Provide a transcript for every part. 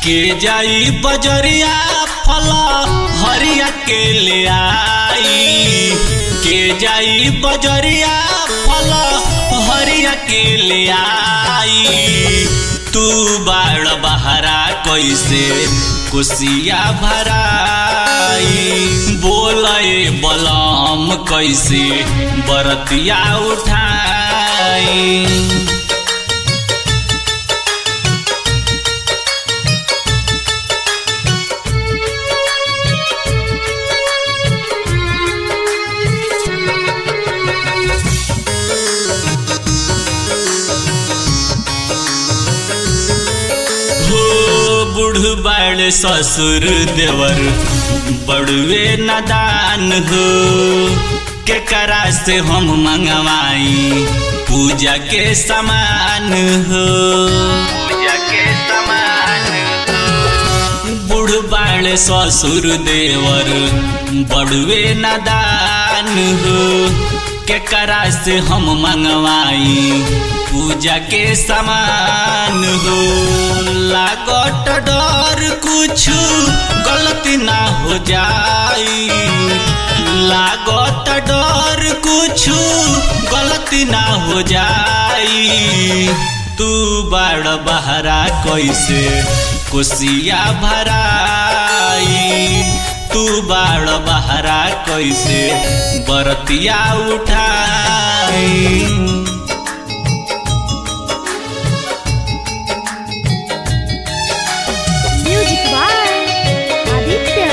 के जाई बजरिया फल हरिया के ले आई के जाई बजरिया फल हरिया के ले आई तू बाड़ बहरा कैसे कुसिया भराई बोले बलम कैसे बरतिया उठाई हो बुढ़ बाड़ ससुर देवर बड़ुए नदान हो के करा से हम मंगवाई पूजा के समान हो पूजा के समान बुढ़ बाड़ ससुर देवर बड़ुए नदान हो के करा से हम मंगवाई पूजा के समान हो लागत डर कुछ गलती ना हो जाई लागत डर कुछ गलती ना हो जाई तू बड़ बहरा कैसे कुसिया भराई तू बाड़ बहरा कैसे बरतिया उठाई Music by Aditya.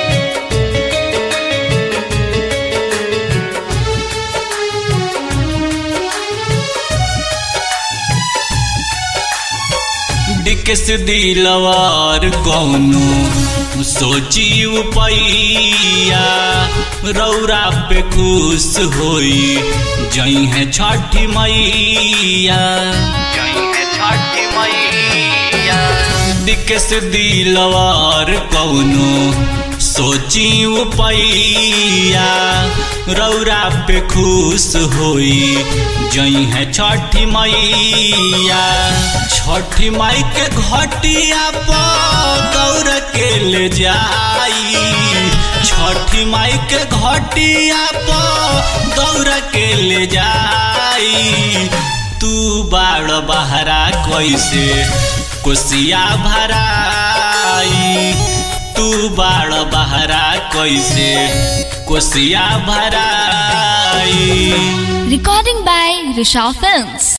डिकस दिलवार कौनो सोची उपैया रौरा पे खुश होई जई है छठी मैया जई है छठी मैया डिकस दिलवार कौनो सोची उपैया रौरा पे खुश होई जई है छठी मैया छठी माई के घटिया पर दौड़ के ले जाई छठी माई के घटिया पर दौड़ के ले जाई तू बाड़ बहरा कैसे कुसिया भराई तू बाड़ बहरा कैसे कुसिया भराई Recording by Risha Films.